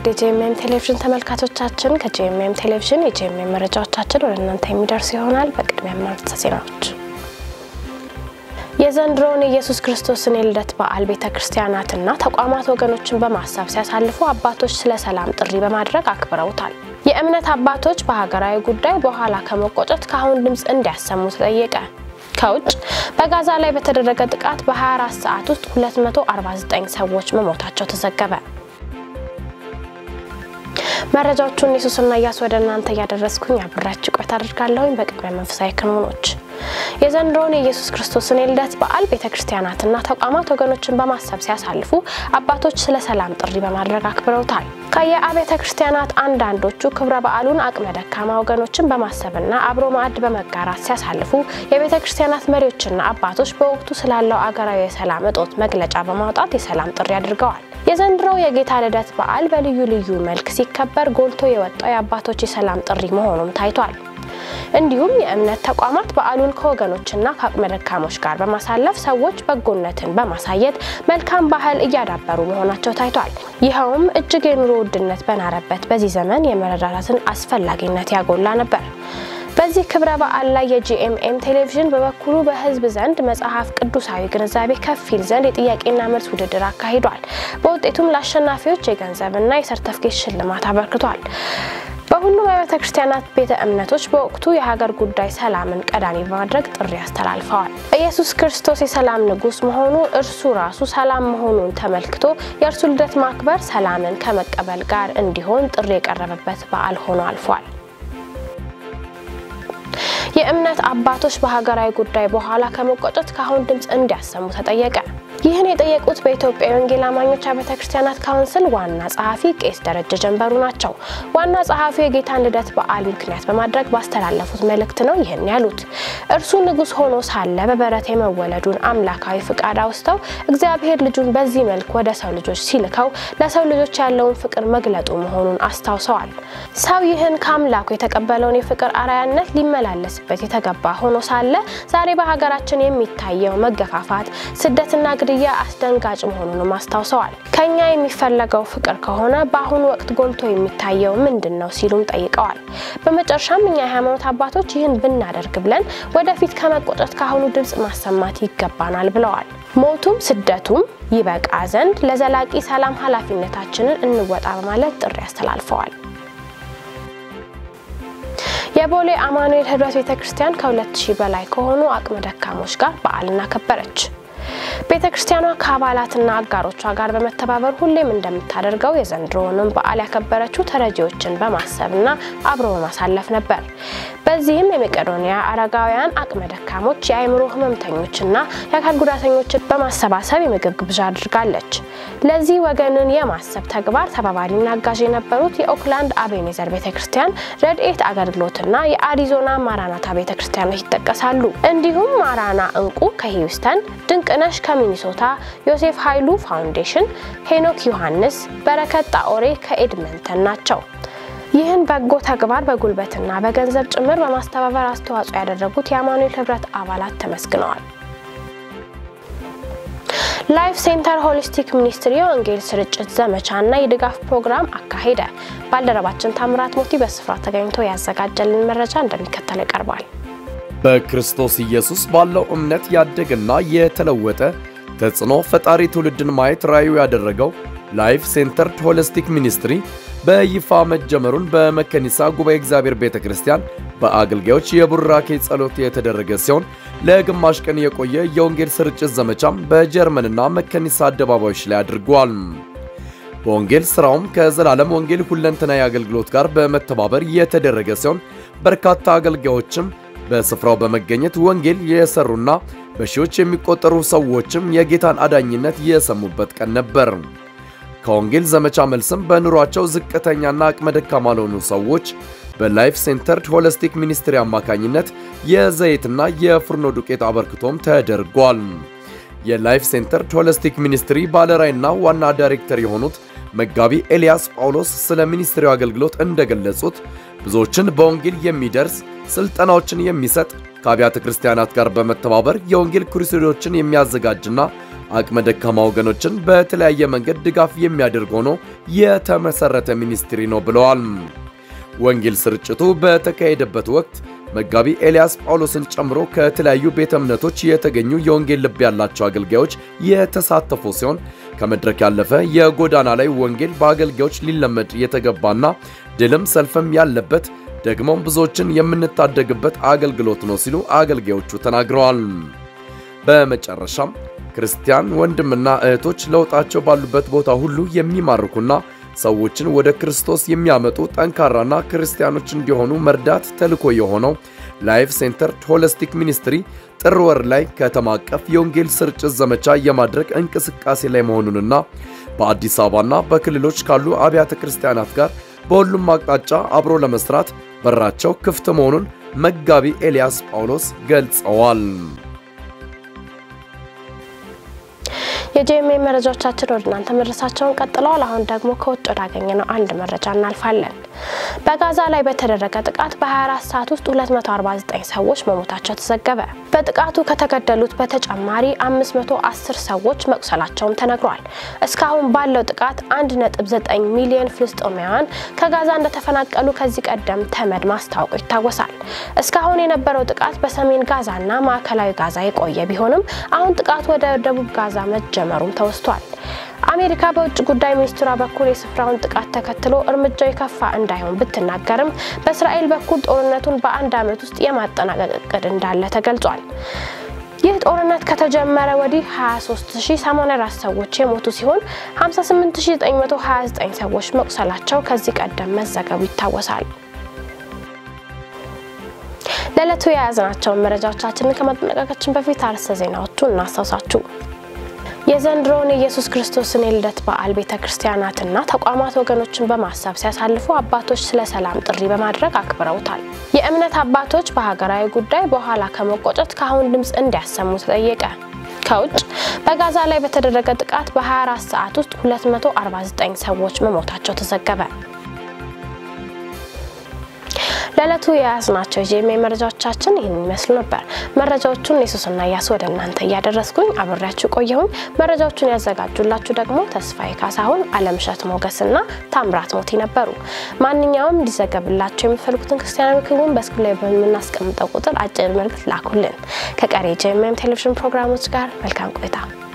ውድ የጂኤምኤም ቴሌቪዥን ተመልካቾቻችን ከጂኤምኤም ቴሌቪዥን የጂኤምኤም መረጃዎቻችን ወደ እናንተ የሚደርስ ይሆናል። በቅድሚያ ማርተ ዜናዎች የዘንድሮውን የኢየሱስ ክርስቶስን የልደት በዓል ቤተ ክርስቲያናትና ተቋማት ወገኖችን በማሰብ ሲያሳልፉ አባቶች ስለ ሰላም ጥሪ በማድረግ አክብረውታል። የእምነት አባቶች በሀገራዊ ጉዳይ በኋላ ከመቆጨት ከአሁን ድምፅ እንዲያሰሙ ተጠየቀ። ከውጭ በጋዛ ላይ በተደረገ ጥቃት በ24 ሰዓት ውስጥ 249 ሰዎች መሞታቸው ተዘገበ። መረጃዎቹን ኢየሱስና እያስ ወደ እናንተ እያደረስኩኝ አብራችሁ ቆይታ አድርጋለሁኝ። በቅድሚያ መንፈሳዊ ክንውኖች የዘንድሮውን የኢየሱስ ክርስቶስን የልደት በዓል ቤተ ክርስቲያናትና ተቋማት ወገኖችን በማሰብ ሲያሳልፉ አባቶች ስለ ሰላም ጥሪ በማድረግ አክብረውታል። ከየአብያተ ክርስቲያናት አንዳንዶቹ ክብረ በዓሉን አቅመ ደካማ ወገኖችን በማሰብና አብሮ ማዕድ በመጋራት ሲያሳልፉ፣ የቤተ ክርስቲያናት መሪዎችና አባቶች በወቅቱ ስላለው አገራዊ የሰላም እጦት መግለጫ በማውጣት የሰላም ጥሪ አድርገዋል። የዘንድሮው የጌታ ልደት በዓል በልዩ ልዩ መልክ ሲከበር ጎልቶ የወጣው የአባቶች የሰላም ጥሪ መሆኑም ታይቷል። እንዲሁም የእምነት ተቋማት በዓሉን ከወገኖችና ከአቅመ ደካሞች ጋር በማሳለፍ ሰዎች በጎነትን በማሳየት መልካም ባህል እያዳበሩ መሆናቸው ታይቷል። ይኸውም እጅግ የኑሮ ውድነት በናረበት በዚህ ዘመን የመረዳዳትን አስፈላጊነት ያጎላ ነበር። በዚህ ክብረ በዓል ላይ የጂኤምኤም ቴሌቪዥን በበኩሉ በሕዝብ ዘንድ መጽሐፍ ቅዱሳዊ ግንዛቤ ከፍ ይል ዘንድ የጥያቄና መልስ ውድድር አካሂዷል። በውጤቱም ለአሸናፊዎች የገንዘብና የሰርተፍኬት ሽልማት አበርክቷል። በሁሉም የቤተ ክርስቲያናት ቤተ እምነቶች በወቅቱ የሀገር ጉዳይ ሰላምን ቀዳሚ በማድረግ ጥሪ አስተላልፈዋል። ኢየሱስ ክርስቶስ የሰላም ንጉሥ መሆኑ እርሱ ራሱ ሰላም መሆኑን ተመልክቶ የእርሱ ልደት ማክበር ሰላምን ከመቀበል ጋር እንዲሆን ጥሪ የቀረበበት በዓል ሆኖ አልፏል። የእምነት አባቶች በሀገራዊ ጉዳይ በኋላ ከመቆጨት ከአሁን ድምፅ እንዲያሰሙ ተጠየቀ። ይህን የጠየቁት በኢትዮጵያ የወንጌል አማኞች አብያተ ክርስቲያናት ካውንስል ዋና ጸሐፊ ቄስ ደረጀ ጀንበሩ ናቸው። ዋና ጸሐፊው የጌታን ልደት በዓል ምክንያት በማድረግ ባስተላለፉት መልእክት ነው ይህን ያሉት። እርሱ ንጉሥ ሆኖ ሳለ በበረት የመወለዱን አምላካዊ ፍቃድ አውስተው እግዚአብሔር ልጁን በዚህ መልክ ወደ ሰው ልጆች ሲልከው ለሰው ልጆች ያለውን ፍቅር መግለጡ መሆኑን አስታውሰዋል። ሰው ይህን ከአምላኩ የተቀበለውን የፍቅር አርአያነት ሊመላለስበት የተገባ ሆኖ ሳለ ዛሬ በሀገራችን የሚታየው መገፋፋት፣ ስደትና ግድያ አስደንጋጭ መሆኑንም አስታውሰዋል። ከኛ የሚፈለገው ፍቅር ከሆነ በአሁኑ ወቅት ጎልቶ የሚታየው ምንድን ነው ሲሉም ጠይቀዋል። በመጨረሻም እኛ የሃይማኖት አባቶች ይህን ብናደርግ ብለን ወደፊት ከመቆጨት ከአሁኑ ድምፅ ማሰማት ይገባናል ብለዋል። ሞቱም ስደቱም ይበቃ ዘንድ ለዘላቂ ሰላም ኃላፊነታችንን እንወጣ በማለት ጥሪ አስተላልፈዋል። የቦሌ አማኑኤል ህብረት ቤተ ክርስቲያን ከ2000 በላይ ከሆኑ አቅመ ደካሞች ጋር በዓልን አከበረች። ቤተ ክርስቲያኗ ከአባላትና አጋሮቿ ጋር በመተባበር ሁሌም እንደምታደርገው የዘንድሮውንም በዓል ያከበረችው ተረጂዎችን በማሰብና አብሮ በማሳለፍ ነበር። በዚህም የመቄዶንያ አረጋውያን፣ አቅመ ደካሞች፣ የአእምሮ ህመምተኞችና የአካል ጉዳተኞችን በማሰባሰብ የምግብ ግብዣ አድርጋለች። ለዚህ ወገንን የማሰብ ተግባር ተባባሪና አጋዥ የነበሩት የኦክላንድ አቤኔዘር ቤተ ክርስቲያን፣ ረድኤት አገልግሎትና የአሪዞና ማራናታ ቤተ ክርስቲያኖች ይጠቀሳሉ። እንዲሁም ማራና እንቁ ከሂውስተን ድንቅነሽ ከሚኒሶታ፣ ዮሴፍ ኃይሉ ፋውንዴሽን፣ ሄኖክ ዮሐንስ፣ በረከት ጣኦሬ ከኤድመንተን ናቸው። ይህን በጎ ተግባር በጉልበትና በገንዘብ ጭምር በማስተባበር አስተዋጽኦ ያደረጉት የአማኑኤል ህብረት አባላት ተመስግነዋል። ላይፍ ሴንተር ሆሊስቲክ ሚኒስትሪ የወንጌል ስርጭት ዘመቻና የድጋፍ ፕሮግራም አካሄደ። ባልደረባችን ታምራት ሞቲ በስፍራ ተገኝቶ ያዘጋጀልን መረጃ እንደሚከተለው ይቀርባል። በክርስቶስ ኢየሱስ ባለው እምነት ያደገና የተለወጠ ተጽዕኖ ፈጣሪ ትውልድን ማየት ራዕዩ ያደረገው ላይፍ ሴንተርድ ሆሊስቲክ ሚኒስትሪ በይፋ መጀመሩን በመከኒሳ ጉባኤ እግዚአብሔር ቤተ ክርስቲያን በአገልጋዮች የቡራኬ ጸሎት የተደረገ ሲሆን ለግማሽ ቀን የቆየ የወንጌል ስርጭት ዘመቻም በጀርመንና መከኒሳ አደባባዮች ላይ አድርጓል። በወንጌል ሥራውም ከዘላለም ወንጌል ሁለንተናዊ አገልግሎት ጋር በመተባበር የተደረገ ሲሆን በርካታ አገልጋዮችም በስፍራው በመገኘት ወንጌል የሰሩና በሺዎች የሚቆጠሩ ሰዎችም የጌታን አዳኝነት የሰሙበት ቀን ነበር። ከወንጌል ዘመቻ መልስም በኑሯቸው ዝቅተኛና አቅመ ደካማ ለሆኑ ሰዎች በላይፍ ሴንተርድ ሆሊስቲክ ሚኒስትሪ አማካኝነት የዘይትና የፍርኖ ዱቄት አበርክቶም ተደርጓል። የላይፍ ሴንተርድ ሆሊስቲክ ሚኒስትሪ ባለራዕይና ዋና ዳይሬክተር የሆኑት መጋቢ ኤልያስ ጳውሎስ ስለ ሚኒስትሪው አገልግሎት እንደገለጹት ብዙዎችን በወንጌል የሚደርስ ስልጠናዎችን የሚሰጥ ከአብያተ ክርስቲያናት ጋር በመተባበር የወንጌል ክሩሴዶችን የሚያዘጋጅና አቅመ ደካማ ወገኖችን በተለያየ መንገድ ድጋፍ የሚያደርግ ሆኖ የተመሰረተ ሚኒስትሪ ነው ብለዋል። ወንጌል ስርጭቱ በተካሄደበት ወቅት መጋቢ ኤልያስ ጳውሎስን ጨምሮ ከተለያዩ ቤተ እምነቶች የተገኙ የወንጌል ልብ ያላቸው አገልጋዮች የተሳተፉ ሲሆን ከመድረክ ያለፈ የጎዳና ላይ ወንጌል በአገልጋዮች ሊለመድ የተገባና ድልም ሰልፍም ያለበት ደግሞም ብዙዎችን የምንታደግበት አገልግሎት ነው ሲሉ አገልጋዮቹ ተናግረዋል። በመጨረሻም ክርስቲያን ወንድምና እህቶች ለውጣቸው ባሉበት ቦታ ሁሉ የሚማርኩና ሰዎችን ወደ ክርስቶስ የሚያመጡ ጠንካራና ክርስቲያኖች እንዲሆኑ መርዳት ተልዕኮ የሆነው ላይፍ ሴንተር ሆሊስቲክ ሚኒስትሪ ጥር ወር ላይ ከተማ አቀፍ የወንጌል ስርጭት ዘመቻ የማድረግ እንቅስቃሴ ላይ መሆኑንና በአዲስ አበባና በክልሎች ካሉ አብያተ ክርስቲያናት ጋር በሁሉም አቅጣጫ አብሮ ለመስራት በራቸው ክፍት መሆኑን መጋቢ ኤልያስ ጳውሎስ ገልጸዋል። የጂኤምኤ መረጃዎቻችን ወደ እናንተ መድረሳቸውን ቀጥለዋል። አሁን ደግሞ ከውጭ ወዳገኘ ነው አንድ መረጃ እናልፋለን። በጋዛ ላይ በተደረገ ጥቃት በ24 ሰዓት ውስጥ 249 ሰዎች መሞታቸው ተዘገበ። በጥቃቱ ከተገደሉት በተጨማሪ 510 ሰዎች መቁሰላቸውም ተነግሯል። እስካሁን ባለው ጥቃት 1.9 ሚሊዮን ፍልስጤማውያን ከጋዛ እንደተፈናቀሉ ከዚህ ቀደም ተመድ ማስታወቁ ይታወሳል። እስካሁን የነበረው ጥቃት በሰሜን ጋዛና ማዕከላዊ ጋዛ የቆየ ቢሆንም አሁን ጥቃቱ ወደ ደቡብ ጋዛ መጀመሩም ተወስቷል። አሜሪካ በውጭ ጉዳይ ሚኒስትሯ በኩል የስፍራውን ጥቃት ተከትሎ እርምጃው የከፋ እንዳይሆን ብትናገርም በእስራኤል በኩል ጦርነቱን በአንድ ዓመት ውስጥ የማጠናቀቅ እቅድ እንዳለ ተገልጿል። ይህ ጦርነት ከተጀመረ ወዲህ 23084 ሰዎች የሞቱ ሲሆን 58929 ሰዎች መቁሰላቸው ከዚህ ቀደም መዘገቡ ይታወሳል። ለዕለቱ የያዝናቸውን መረጃዎቻችንን ከማጠናቀቃችን በፊት አርዕስተ ዜናዎቹን እናስታውሳችሁ። የዘንድሮውን የኢየሱስ ክርስቶስን የልደት በዓል ቤተ ክርስቲያናትና ተቋማት ወገኖችን በማሰብ ሲያሳልፉ አባቶች ስለ ሰላም ጥሪ በማድረግ አክብረውታል። የእምነት አባቶች በሀገራዊ ጉዳይ በኋላ ከመቆጨት ከአሁን ድምፅ እንዲያሰሙ ተጠየቀ። ከውጭ በጋዛ ላይ በተደረገ ጥቃት በ24 ሰዓት ውስጥ 249 ሰዎች መሞታቸው ተዘገበ። ለዕለቱ የያዝናቸው የጂኤምኤ መረጃዎቻችን ይህን ይመስሉ ነበር። መረጃዎቹን የሱስና እያሱ ወደ እናንተ እያደረስኩኝ አብሬያችሁ ቆየሁኝ። መረጃዎቹን ያዘጋጁላችሁ ደግሞ ተስፋዬ ካሳሁን፣ አለምሸት ሞገስና ታምራት ሞቲ ነበሩ። ማንኛውም እንዲዘገብላቸው የምትፈልጉትን ክርስቲያናዊ ክቡን በስክሪን ላይ በምናስቀምጠው ቁጥር አጭር መልእክት ላኩልን። ከቀሪ የጂኤምኤም ቴሌቪዥን ፕሮግራሞች ጋር መልካም ቆይታ